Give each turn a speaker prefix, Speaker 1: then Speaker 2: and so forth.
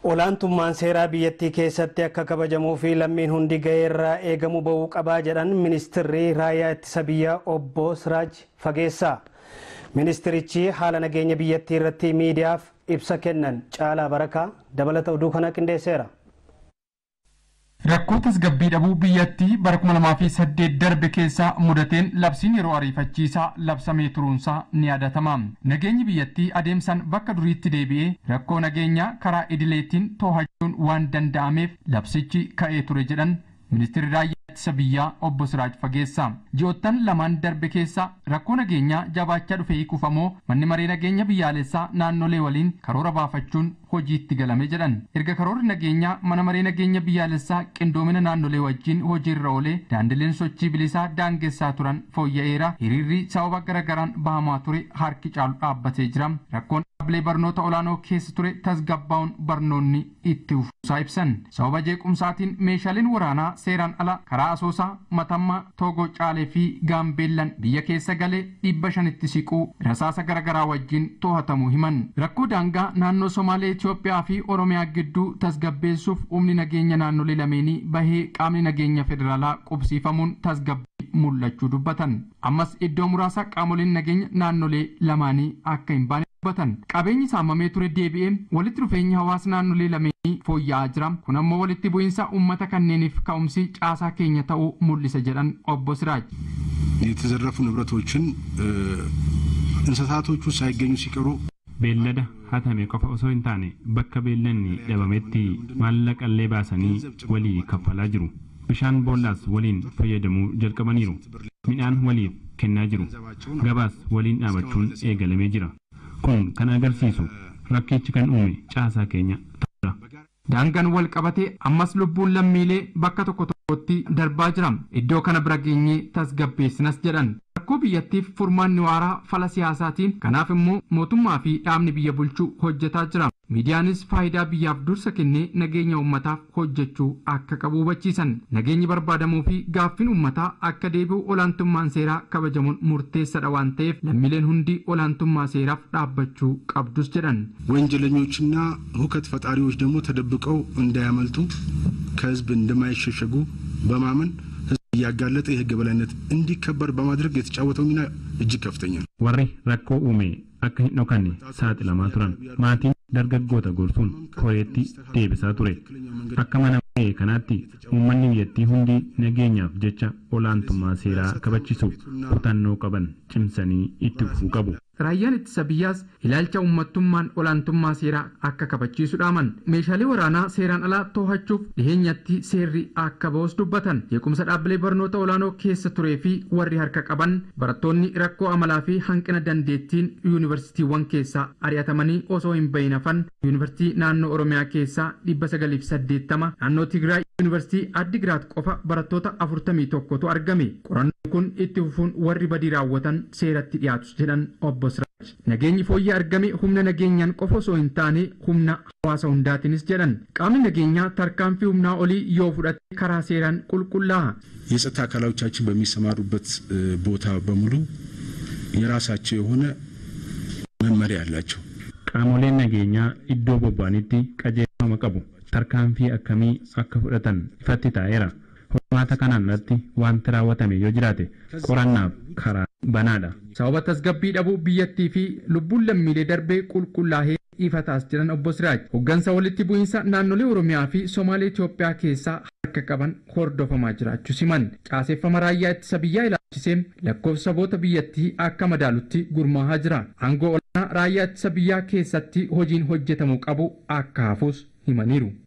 Speaker 1: Olaantummaan seeraa biyyattii keessatti akka kabajamuu fi lammiin hundi gahee irraa eegamu bahuu qabaa jedhan ministirri raayyaa ittisa biyyaa obbo Siraaj Fageessaa. Ministirichi haala nageenya biyyattii irratti miidiyaaf ibsa kennan caalaa barakaa dabalata oduu kana qindeesseera.
Speaker 2: Rakkoo tasgabbii dhabuu biyyattii bara 2008 darbe keessaa mudateen labsiin yeroo ariifachiisaa labsamee turuunsaa ni yaadatama. Nageenyi biyyattii adeemsaan bakka duriitti deebi'ee rakkoo nageenyaa karaa idileetiin to'achuun waan danda'ameef labsichi ka'ee ture jedhan ministeerri raayyaa ittisa biyyaa obbo Siraaj Fageessaa. Ji'oottan lamaan darbe keessa rakkoo nageenyaa jabaachaa dhufe hiikuuf ammoo manni maree nageenya biyyaalessaa naannolee waliin karoora baafachuun hojiitti galame jedhan. Erga karoorri nageenyaa mana maree nageenya biyyaalessaa qindoomina naannolee wajjin hojiirra oolee daandileen sochii bilisaa daangessaa turan fooyya'eera. Hiriirri sababa garagaraan bahamaa ture harki caalu dhaabbatee jira. Rakkoon dhaabbilee barnoota olaanoo keessa ture tasgabbaa'uun barnoonni itti fufuusaa ibsan. Sababa jeequmsaatiin meeshaaleen waraanaa seeraan ala karaa asoosaa, matammaa, toogoo caalee fi gaambeellan biyya keessa galee dhibba shanitti siquu rasaasa garaagaraa wajjin to'atamuu himan. Rakkoo daangaa naannoo Somaalee Itoophiyaa fi Oromiyaa gidduu tasgabbeessuuf humni nageenya naannolee lameenii bahee qaamni nageenya federaalaa qubsiifamuun tasgabbii mul'achuu dubbatan. Ammas iddoo muraasa qaamoleen nageenya naannolee lamaanii akka hin baane dubbatan. Qabeenyi saamamee ture deebi'ee walitti dhufeenyi hawaasa naannolee lameenii fooyya'aa jira. Kun ammoo walitti bu'iinsa uummata kanneeniif ka'umsi caasaa keenya ta'uu mul'isa jedhan obbo Siraaj.
Speaker 3: የተዘረፉ ንብረቶችን እንስሳቶቹ ሳይገኙ ሲቀሩ
Speaker 4: beellada hatame qofa osoo hin taane bakka beellanni dhabametti maallaqallee baasanii walii kaffalaa jiru. Bishaan boollaas waliin fayyadamuu jalqabaniiru. Midhaan waliif kennaa jiru. Gabaas waliin dhaabachuun eegalamee jira. Kun kan agarsiisu rakkichi kan uume caasaa keenya ta'udha.
Speaker 2: Daangaan wal qabatee ammas lubbuun lammiilee bakka tokko tokkotti darbaa jira. Iddoo kana bira geenyee tasgabbeessinas jedhan. Rakkoo biyyattiif furmaanni waaraa fala siyaasaatiin kanaaf immoo mootummaa fi dhaabni biyya bulchuu hojjetaa jira. Miidiyaanis faayidaa biyyaaf dursa kennee nageenya uummataaf hojjechuu akka qabu hubachiisan. Nageenyi barbaadamuu fi gaaffiin uummataa akka deebi'u olaantummaan seeraa kabajamuun murteessaadha waan ta'eef lammiileen hundi olaantummaa seeraaf dhaabbachuu qabdus jedhan.
Speaker 3: ወንጀለኞችና ሁከት ፈጣሪዎች ደግሞ ተደብቀው እንዳያመልጡ ከህዝብ እንደማይሸሸጉ በማመን ህዝብ እያጋለጠ የህግ በላይነት እንዲከበር በማድረግ የተጫወተው ሚና እጅግ ከፍተኛ ነው።
Speaker 4: warri rakkoo uume akka hin dhokanne saaxilamaa turan maatiin dargaggoota gorsuun koreetti deebisaa ture akka mana maree kanaatti uummanni biyyattii hundi nageenyaaf jecha olaantummaa seeraa kabachiisu kutannoo qaban cimsanii itti fufuu qabu.
Speaker 2: Raayyaan ittisa biyyaas ilaalcha uummattummaan olaantummaa seeraa akka kabachiisu dhaaman meeshaalee waraanaa seeraan alaa to'achuuf dhiheenyatti seerri akka ba'us dubbatan jeequmsa dhaabbilee barnoota olaanoo keessa turee fi warri harka qaban barattoonni rakkoo amalaa fi hanqina dandeettiin yuunivarsiitiiwwan keessaa ari'atamanii osoo hin bahin hafan yuunivarsiitii naannoo oromiyaa keessaa dhibba sagaliif saddeettama naannoo tigraay yuunivarsiitii addigiraat qofa barattoota afurtamii tokkotu argame qorannoon kun itti fufuun warri badii raawwatan seeratti dhiyaatus jedhan obbo Siraaj. Nageenyi fooyyee argame humna nageenyaan qofa osoo hin taane humna hawaasa hundaatiinis jedhan qaamni nageenyaa tarkaanfii humnaa olii yoo fudhate karaa seeraan qulqullaa'a.
Speaker 3: የጸጥታ አካላዎቻችን በሚሰማሩበት ቦታ በሙሉ የራሳቸው የሆነ መመሪያ አላቸው።
Speaker 4: Qaamoleen nageenyaa iddoo bobba'anitti qajeelfama qabu. Tarkaanfii akkamii akka fudhatan ifatti taa'eera. Hormaata kanaan irratti wanti raawwatame yoo jiraate qorannaaf karaa banaadha.
Speaker 2: Sababa tasgabbii dhabuu biyyattii fi lubbuun lammiilee darbee qulqullaa'ee ifataas jiran obbo Siraaj. Hoggansa walitti bu'iinsa naannolee Oromiyaa fi Somaalee Itoophiyaa keessaa harka qaban hordofamaa jiraachuu siman. Caaseeffama raayyaa ittisa biyyaa ilaalchisee lakkoofsa saboota biyyattii akka madaalutti gurmaa'aa jira. Aangoo olaanaa raayyaa ittisa biyyaa keessatti hojiin hojjetamuu qabu akka hafus himaniiru.